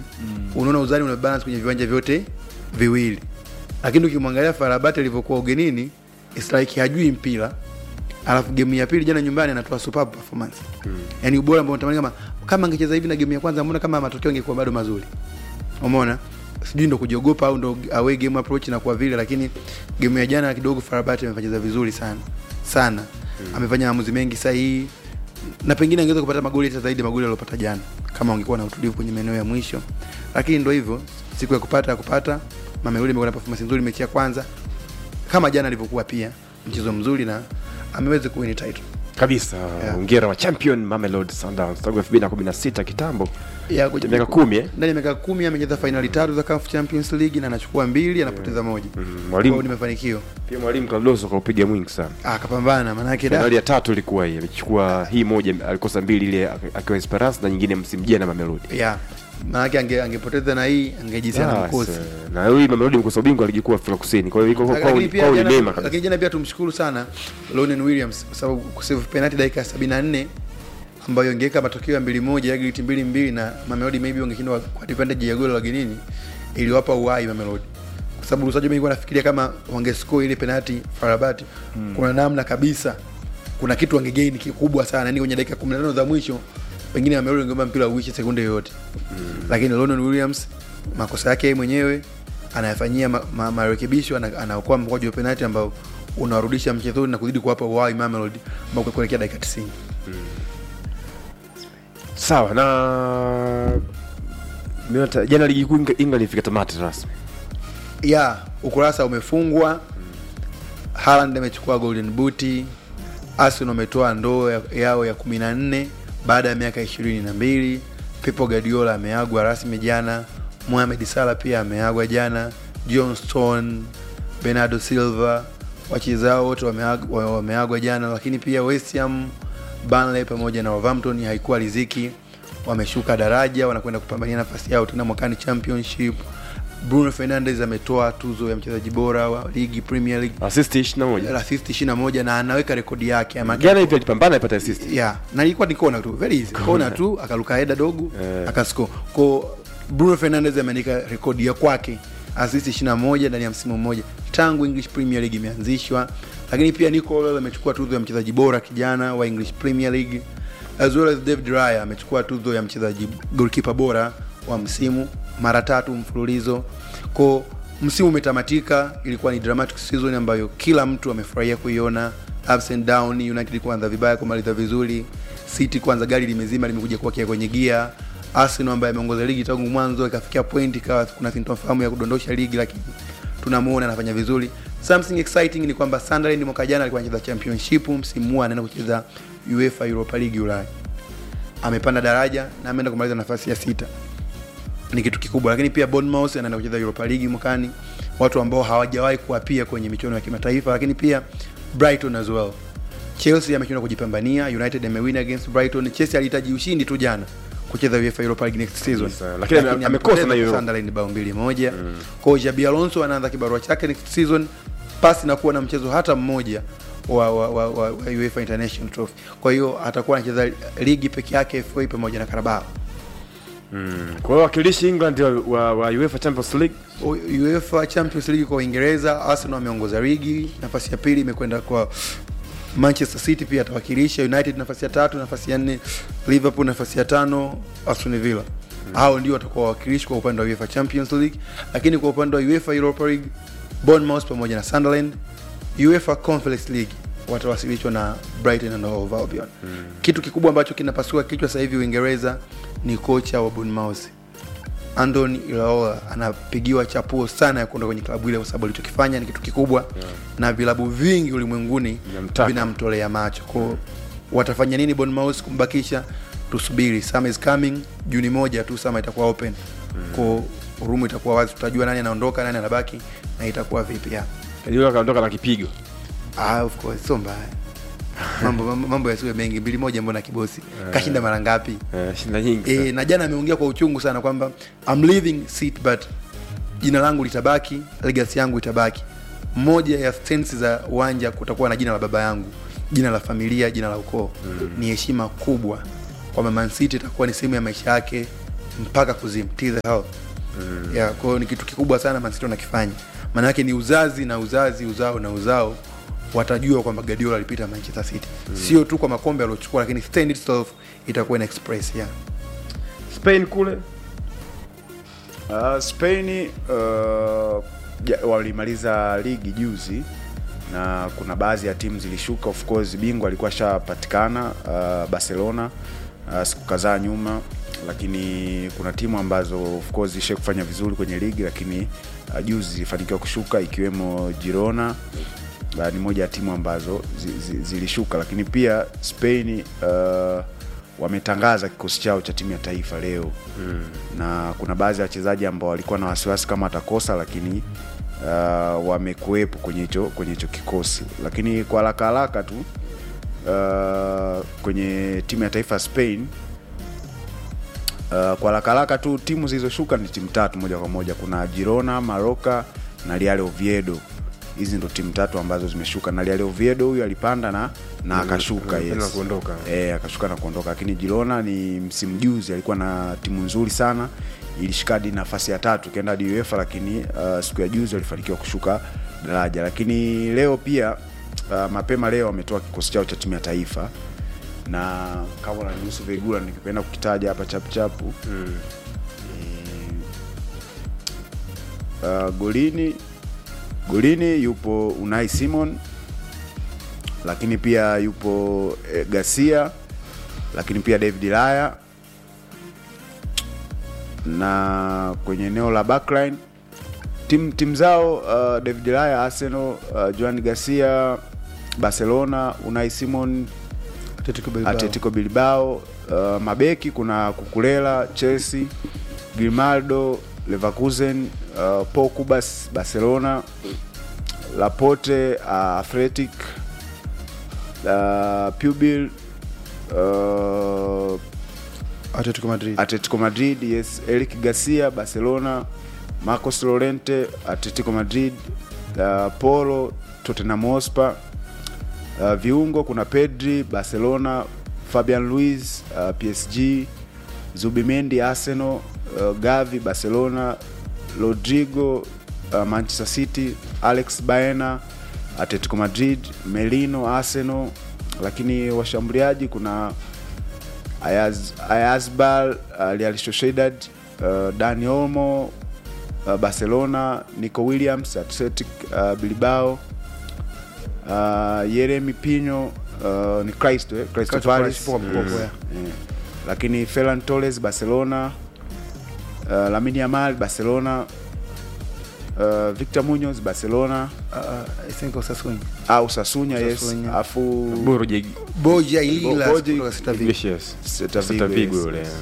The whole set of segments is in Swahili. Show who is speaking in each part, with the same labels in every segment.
Speaker 1: unaona uzani una balance kwenye viwanja vyote viwili lakini ukimwangalia farabati alivyokuwa ugenini it's like hajui mpira alafu game ya pili jana nyumbani anatoa superb performance mm. yani ubora ambao unatamani kama kama angecheza hivi na game ya kwanza mbona kama matokeo angekuwa bado mazuri umeona sijui ndo kujiogopa au ndo away game approach na kwa vile lakini game ya jana kidogo farabati amefanya vizuri sana sana mm. amefanya maamuzi mengi sahihi na pengine angeweza kupata magoli hata zaidi ya magoli aliyopata jana kama ungekuwa na utulivu kwenye maeneo ya mwisho lakini ndo hivyo siku ya kupata ya kupata mamelodi amekuwa na performance nzuri mechi ya kwanza kama jana alivyokuwa pia mchezo mzuri na ameweza kuwini title
Speaker 2: kabisa
Speaker 1: Yeah.
Speaker 2: ongera wa champion Mamelodi Sundowns tangu 2016 kitambo
Speaker 1: ya
Speaker 2: Cha miaka kumi, eh?
Speaker 1: ndani ya miaka kumi amecheza fainali tatu za CAF Champions League na anachukua mbili anapoteza moja
Speaker 2: Mm,
Speaker 1: Kwa
Speaker 2: mwalimu
Speaker 1: hiyo ni mafanikio
Speaker 2: pia mwalimu Cardoso kaupiga mwingi sana
Speaker 1: Ah, akapambana maanake da
Speaker 2: fainali ya tatu ilikuwa hii amechukua hii moja alikosa mbili ile akiwa Esperance na nyingine msimu jana Mamelodi
Speaker 1: ya maanake ange, angepoteza na hii angejisiana na
Speaker 2: Yes,
Speaker 1: mkosi
Speaker 2: eh, na huyu Mamelodi mkosa ubingwa ligi kuu ya Afrika Kusini kwa hiyo iko kwao
Speaker 1: lakini pia
Speaker 2: kwao ni
Speaker 1: jana-
Speaker 2: mema kabisa
Speaker 1: lakini jana pia tumshukuru sana Lonen Williams kwa sababu kusave penalty dakika ya 74 ambayo ingeweka matokeo ya mbili moja Aggregate mbili mbili na Mamelodi maybe wangeshindwa kwa advantage ya goli la ugenini iliwapa uhai Mamelodi kwa sababu Lusajo mimi nafikiria kama wangescore ile penalty Farabati kuna namna kabisa kuna kitu wangegain kikubwa sana yani kwenye dakika 15 za mwisho pengine Mamelodi wangeomba mpira uishe sekunde yoyote lakini Lonen Williams makosa yake yeye mwenyewe anayafanyia ma, ma, marekebisho ana- anaokoa mkwaju wa penalti ambao unawarudisha mchezoni na kuzidi kuwapa uhai Mamelodi ambao kuelekea dakika 90
Speaker 2: sawa na Miota- jana ligi kuu Eng- England ifika tamati rasmi
Speaker 1: ya ukurasa umefungwa Haaland amechukua golden boot Arsenal wametoa ndoo ya- yao ya kumi na nne baada ya miaka ishirini na mbili Pep Guardiola ameagwa rasmi jana Mohamed Salah pia ameagwa jana John Stone Bernardo Silva wachezao wote wameagwa, wameagwa jana lakini pia West Ham Burnley pamoja na Wolverhampton haikuwa riziki wameshuka daraja wanakwenda kupambania nafasi yao tena mwakani championship Bruno Fernandes ametoa tuzo ya mchezaji bora wa ligi Premier League
Speaker 2: assist 21
Speaker 1: assist 21 na anaweka rekodi yake ama
Speaker 2: jana hivi alipambana alipata assist
Speaker 1: yeah na ilikuwa ni kona tu very easy kona tu akaruka heda dogo
Speaker 2: Eh.
Speaker 1: akascore kwa Bruno Fernandes ameandika rekodi ya kwake assist 21 ndani ya msimu mmoja tangu English Premier League imeanzishwa lakini pia Nico Olel amechukua tuzo ya mchezaji bora kijana wa English Premier League as well as David Raya amechukua tuzo ya mchezaji goalkeeper bora wa msimu mara tatu mfululizo kwa msimu umetamatika ilikuwa ni dramatic season ambayo kila mtu amefurahia kuiona ups and down united kuanza vibaya kumaliza vizuri city kwanza gari limezima limekuja kuwakia kwenye gia arsenal ambaye ameongoza ligi tangu mwanzo ikafikia point ikawa kuna sintofahamu ya kudondosha ligi lakini tunamuona anafanya vizuri something exciting ni kwamba sunderland mwaka jana alikuwa anacheza championship msimu huu anaenda kucheza uefa europa league ulaya amepanda daraja na ameenda kumaliza nafasi ya sita ni kitu kikubwa lakini pia Bournemouth anaenda kucheza Europa League mwakani watu ambao hawajawahi kuapia kwenye michuano ya kimataifa lakini pia Brighton as well Chelsea ameshindwa kujipambania United amewin against Brighton Chelsea alihitaji ushindi tu jana kucheza UEFA Europa League next season
Speaker 2: Yes, uh, lakini ame- amekosa
Speaker 1: amepoteza
Speaker 2: na hiyo
Speaker 1: kwa Sunderland bao mbili moja mm. kwa hiyo Xabi Alonso anaanza kibarua chake next season pasi na kuwa na mchezo hata mmoja wa, wa, wa, wa, wa UEFA International Trophy kwa hiyo atakuwa anacheza ligi peke yake FA pamoja na Carabao
Speaker 2: kwa hiyo wakilishi England wa, wa, wa UEFA Champions League
Speaker 1: O- UEFA Champions League kwa Uingereza, Arsenal ameongoza ligi, nafasi ya pili imekwenda kwa Manchester City, pia atawakilisha United nafasi ya tatu, nafasi ya nne Liverpool, nafasi ya tano Aston Villa. Hao ndio watakuwa wawakilishi kwa upande wa UEFA Champions League, lakini kwa upande wa UEFA Europa League Bournemouth pamoja na Sunderland. UEFA Conference League watawasilishwa na Brighton and Hove Albion. Kitu kikubwa ambacho kinapasua kichwa sasa hivi Uingereza ni kocha wa Bournemouth Andoni Iraola anapigiwa chapuo sana ya kuondoka kwenye klabu ile kwa sababu alichokifanya ni kitu kikubwa yeah. na vilabu vingi ulimwenguni
Speaker 2: Vinamtaka.
Speaker 1: vinamtolea macho kwao watafanya nini Bournemouth kumbakisha tusubiri summer is coming juni moja tu summer itakuwa open mm. kwao rumu itakuwa wazi tutajua nani anaondoka nani anabaki na itakuwa vipi ya
Speaker 2: yule akaondoka na kipigo
Speaker 1: ah, of course sio mbaya mambo mambo, mambo yasiwe mengi mbili moja mbona kibosi kashinda mara ngapi
Speaker 2: eh, shinda nyingi sana.
Speaker 1: e, na jana ameongea kwa uchungu sana kwamba I'm leaving seat but jina langu litabaki legacy yangu itabaki moja ya stance za uwanja kutakuwa na jina la baba yangu jina la familia jina la ukoo mm. ni heshima kubwa kwamba Man City itakuwa ni sehemu ya maisha yake mpaka kuzimu till the hell mm. yeah, kwa hiyo ni kitu kikubwa sana Man City wanakifanya maana yake ni uzazi na uzazi uzao na uzao watajua kwamba Guardiola alipita Manchester City mm. sio tu kwa makombe aliochukua lakini stand itself itakuwa ina express yeah.
Speaker 2: Spain kule
Speaker 3: Uh, Spain uh, ja- walimaliza ligi juzi na kuna baadhi ya timu zilishuka. Of course bingwa alikuwa shapatikana uh, Barcelona uh, siku kadhaa nyuma, lakini kuna timu ambazo of course ishe kufanya vizuri kwenye ligi, lakini uh, juzi zilifanikiwa kushuka ikiwemo Girona uh, ni moja ya timu ambazo zi, zi, zilishuka, lakini pia Spain uh, wametangaza kikosi chao cha timu ya taifa leo mm. na kuna baadhi ya wachezaji ambao walikuwa na wasiwasi kama watakosa, lakini uh, wamekuwepo kwenye hicho kwenye hicho kikosi, lakini kwa haraka haraka tu uh, kwenye timu ya taifa ya Spain Uh, kwa haraka haraka tu timu zilizoshuka ni timu tatu moja kwa moja. Kuna Girona, Maroka na Real Oviedo. Hizi ndo timu tatu ambazo zimeshuka, na Real Oviedo huyu alipanda na na akashuka
Speaker 2: mm,
Speaker 3: yes.
Speaker 2: na kuondoka.
Speaker 3: Eh, akashuka na kuondoka, lakini Girona ni msimu juzi alikuwa na timu nzuri sana, ilishika hadi nafasi ya tatu ikaenda hadi UEFA, lakini uh, siku ya juzi walifanikiwa kushuka daraja. Lakini leo pia uh, mapema leo wametoa kikosi chao cha timu ya taifa na kama unanihusu Vegula nikipenda kukitaja hapa chapuchapu
Speaker 2: mm.
Speaker 3: uh, golini golini yupo Unai Simon, lakini pia yupo eh, Garcia, lakini pia David Raya, na kwenye eneo la backline tim tim zao uh, David Raya Arsenal, uh, Joan Garcia Barcelona, Unai Simon
Speaker 1: Atletico Bilbao.
Speaker 3: Atletico Bilbao. Uh, mabeki kuna Kukulela Chelsea, Grimaldo Leverkusen, uh, Paul Kubas Barcelona, Laporte uh, Athletic, uh, Pubil uh,
Speaker 1: Atletico Madrid
Speaker 3: Atletico Madrid, yes, Eric Garcia Barcelona, Marcos Llorente Atletico Madrid, uh, Polo Tottenham Hotspur. Uh, viungo kuna Pedri Barcelona, Fabian Luiz uh, PSG, Zubimendi Arsenal, uh, Gavi Barcelona, Rodrigo uh, Manchester City, Alex Baena Atletico Madrid, Merino Arsenal, lakini washambuliaji kuna Ayaz, Ayazbal uh, Real Sociedad uh, Dani Olmo uh, Barcelona, Nico Williams Athletic uh, Bilbao uh, Yeremi Pino uh, ni Cristo eh? Cristo
Speaker 1: Crystal
Speaker 3: Palace
Speaker 1: Palace, poa, poa, poa, yeah.
Speaker 3: Eh, lakini Ferran Torres Barcelona uh, Lamine Yamal Barcelona uh, Victor Munoz Barcelona
Speaker 1: uh, I think Osasuna
Speaker 3: au Sasunya yes
Speaker 1: Sassuolo.
Speaker 3: afu
Speaker 2: Borja
Speaker 1: Boja Ilila
Speaker 3: Boji-
Speaker 1: kutoka Celta Vigo.
Speaker 2: Iglesias
Speaker 3: Celta Vigo,
Speaker 2: Celta Vigo
Speaker 3: yes,
Speaker 2: yule
Speaker 3: yes.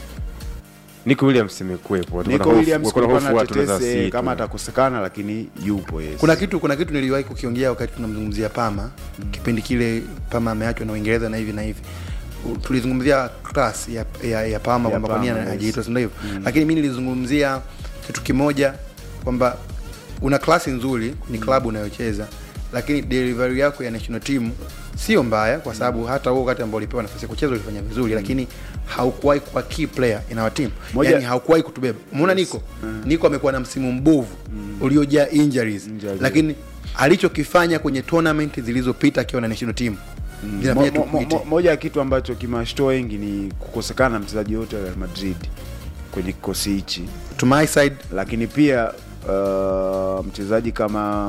Speaker 2: Nico Williams imekuwepo Watu
Speaker 3: Nico
Speaker 2: wana hofu-
Speaker 3: Williams
Speaker 2: wako na
Speaker 3: kulikuwa
Speaker 2: hofu
Speaker 3: na
Speaker 2: watu wanaweza
Speaker 3: tetesi
Speaker 2: wasiitwe.
Speaker 3: kama atakosekana lakini yupo yes.
Speaker 1: kuna kitu kuna kitu niliwahi kukiongea wakati tunamzungumzia Pama kipindi kile Pama ameachwa na Uingereza na hivi na hivi U- tulizungumzia class ya, ya, ya Pama
Speaker 3: Ya
Speaker 1: kwamba kwa nini
Speaker 3: Palmer, yes.
Speaker 1: hajaitwa si ndio hivyo lakini mimi nilizungumzia kitu kimoja kwamba una klasi nzuri ni klabu unayocheza lakini delivery yako ya national team sio mbaya kwa sababu hata huo wakati ambao ulipewa nafasi ya kucheza ulifanya vizuri lakini haukuwahi kuwa key player in our team
Speaker 3: Moja-
Speaker 1: yani haukuwahi kutubeba umeona Niko Niko amekuwa na msimu mbovu uliojaa injuries
Speaker 3: Injuries.
Speaker 1: lakini alichokifanya kwenye tournament zilizopita akiwa na national team zinafanya
Speaker 3: Mo- mo- mo-
Speaker 1: tukuite.
Speaker 3: moja ya kitu ambacho kimewashtua wengi ni kukosekana mchezaji wote wa Real Madrid kwenye kikosi hichi,
Speaker 1: to my side
Speaker 3: lakini pia uh, mchezaji kama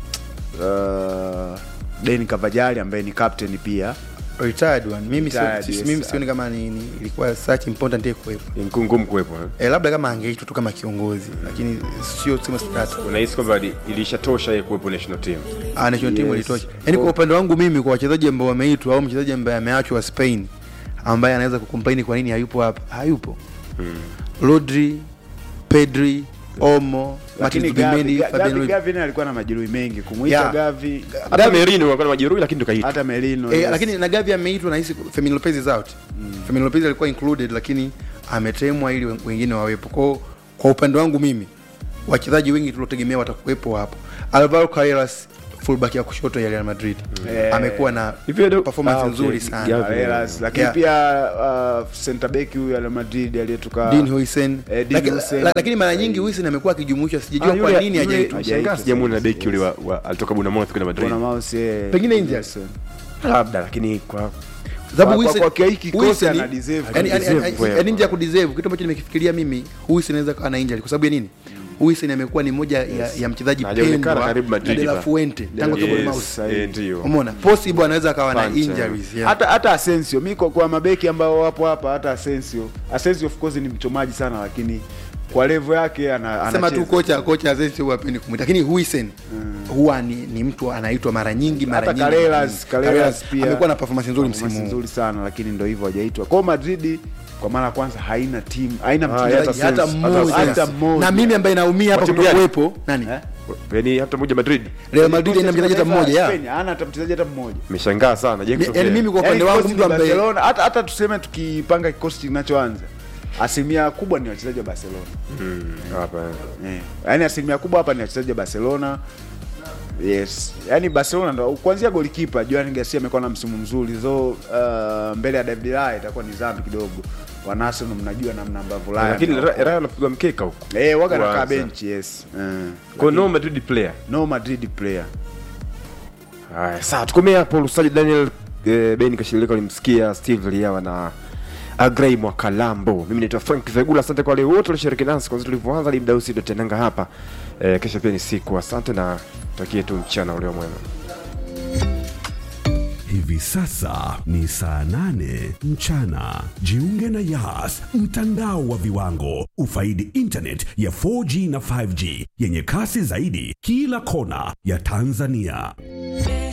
Speaker 3: uh, Deni Cavajali ambaye ni captain pia
Speaker 1: retired one mimi sio-
Speaker 3: Retired,
Speaker 1: si-
Speaker 3: yes.
Speaker 1: mimi sioni kama ni, ni ilikuwa such important yeye kuwepo
Speaker 2: Ni ngumu ngumu kuwepo eh?
Speaker 1: eh, labda kama angeitwa tu kama kiongozi lakini sio sema start
Speaker 2: unahisi kwamba li- ilishatosha yeye kuwepo national team
Speaker 1: ah national team
Speaker 3: Yes.
Speaker 1: ilitosha yani kwa upande wangu mimi kwa wachezaji ambao wameitwa au mchezaji ambaye ameachwa wa Spain ambaye anaweza kucomplain kwa nini hayupo hapa hayupo Rodri Pedri Omo
Speaker 3: lakini
Speaker 1: Martin
Speaker 3: Gavi,
Speaker 1: Zubimendi
Speaker 3: Gavi,
Speaker 1: Fabian
Speaker 3: Gavi,
Speaker 1: Ruiz
Speaker 3: Gavi naye alikuwa na majeruhi mengi kumwita
Speaker 1: Yeah.
Speaker 3: Gavi
Speaker 2: hata Merino alikuwa na majeruhi lakini tukaita
Speaker 3: hata Merino
Speaker 1: Eh,
Speaker 3: yes.
Speaker 1: lakini na Gavi ameitwa nahisi Fermin Lopez is out. Fermin Lopez alikuwa included lakini ametemwa ili wen- wengine wawepo. Kwa kwa upande wangu mimi wachezaji wengi tuliotegemea watakuwepo hapo. Alvaro Carreras fullback ya kushoto ya Real Madrid
Speaker 3: Eh,
Speaker 1: amekuwa na
Speaker 2: hivyo ndio-
Speaker 1: performance
Speaker 2: ah, okay.
Speaker 1: nzuri sana
Speaker 2: Gavi.
Speaker 3: Carreras, lakini
Speaker 1: Yeah.
Speaker 3: pia uh, center back huyu ya Real Madrid aliyetoka
Speaker 1: Dean Huijsen
Speaker 3: Eh, Dean
Speaker 1: Laki-
Speaker 3: Huijsen.
Speaker 1: la- lakini mara nyingi Huijsen amekuwa akijumuishwa sijajua
Speaker 2: Ah,
Speaker 1: kwa
Speaker 2: yule-
Speaker 1: nini
Speaker 2: yule-
Speaker 1: hajaitwa
Speaker 2: Shangaa sijamuona beki yule wa- wa- alitoka Bournemouth kwenda Madrid.
Speaker 3: Bona Mouse, eh,
Speaker 1: Pengine injured.
Speaker 3: Wilson.
Speaker 2: Labda lakini kwa
Speaker 1: sababu
Speaker 3: Kwa-
Speaker 1: Huijsen-
Speaker 3: kwa- kwa hiki kikosi
Speaker 1: Huijsen-
Speaker 3: ana deserve.
Speaker 1: yani- yani-
Speaker 2: Deserve
Speaker 1: yani-
Speaker 2: wewe.
Speaker 1: yani nje ya kudeserve kitu ambacho nimekifikiria mimi Huijsen anaweza kawa na injury kwa sababu ya nini Huijsen amekuwa ni moja ya, ya mchezaji
Speaker 2: Na hajaonekana
Speaker 1: pendwa
Speaker 2: karibu
Speaker 1: na
Speaker 2: Madrid
Speaker 1: De La
Speaker 2: pa.
Speaker 1: Fuente tangu
Speaker 3: Yes.
Speaker 1: yes. Bournemouth
Speaker 3: sahihi.
Speaker 2: eh, ndio.
Speaker 1: umeona possible anaweza akawa na
Speaker 2: Punch,
Speaker 1: injuries yeah.
Speaker 3: hata hata Asensio mi kwa, kwa mabeki ambao wapo hapa hata Asensio Asensio of course ni mchomaji sana lakini kwa level yake ana,
Speaker 1: sema tu
Speaker 3: anacheza.
Speaker 1: kocha kocha Azensi huwa hapendi kumwita lakini Huijsen huwa ni, ni mtu anaitwa mara nyingi mara
Speaker 3: hata
Speaker 1: nyingi
Speaker 3: Carreras Carreras pia
Speaker 1: amekuwa na performance nzuri
Speaker 3: performance
Speaker 1: msimu huu
Speaker 3: nzuri sana lakini ndio hivyo hajaitwa kwa Madrid kwa mara ya kwanza haina timu haina
Speaker 2: Ah,
Speaker 3: mchezaji
Speaker 2: hata
Speaker 1: hata
Speaker 2: sense,
Speaker 1: mmoja
Speaker 3: hata mmoja.
Speaker 1: na mimi ambaye naumia hapa
Speaker 2: Wa timu gani?
Speaker 1: kutokuwepo nani
Speaker 3: Eh?
Speaker 2: yani hata mmoja Madrid
Speaker 1: Real Madrid haina mchezaji hata mmoja ya
Speaker 3: Spain, hana hata mchezaji hata mmoja
Speaker 2: imeshangaa sana Jackson
Speaker 1: yani
Speaker 2: Pierre.
Speaker 1: mimi kwa
Speaker 3: Yaani
Speaker 1: upande wangu
Speaker 3: kikosi
Speaker 1: mtu
Speaker 3: ni
Speaker 1: ambaye
Speaker 3: Barcelona hata hata tuseme tukipanga kikosi kinachoanza asilimia kubwa ni wachezaji wa Barcelona
Speaker 2: Mm, hapa
Speaker 3: Eh, yaani asilimia kubwa hapa ni wachezaji wa Barcelona. Yes, yaani Barcelona ndo kuanzia golikipa Joan Garcia amekuwa na msimu mzuri so uh, mbele ya David Raya itakuwa ni dhambi kidogo. Wana Arsenal mnajua namna ambavyo Raya
Speaker 2: lakini
Speaker 3: anakuwa.
Speaker 2: Rayo anapigwa mkeka huko
Speaker 3: eh waga nakaa
Speaker 2: Kwanza.
Speaker 3: bench yes. Uh,
Speaker 2: kwa no Madrid player
Speaker 3: no Madrid player.
Speaker 2: haya sasa tukomea hapo Lusaji Daniel eh, Ben Kashilika ulimsikia Steve Liawa na Agrey Mwakalambo mimi naitwa Frank Vegula asante kwa wale wote walioshiriki nasi kwanza tulivyoanza hadi muda huu ndio tenanga hapa eh, kesho pia ni siku asante na takie tu mchana ulio mwema
Speaker 4: Hivi sasa ni saa nane mchana. Jiunge na Yas, mtandao wa viwango. Ufaidi internet ya 4G na 5G yenye kasi zaidi kila kona ya Tanzania.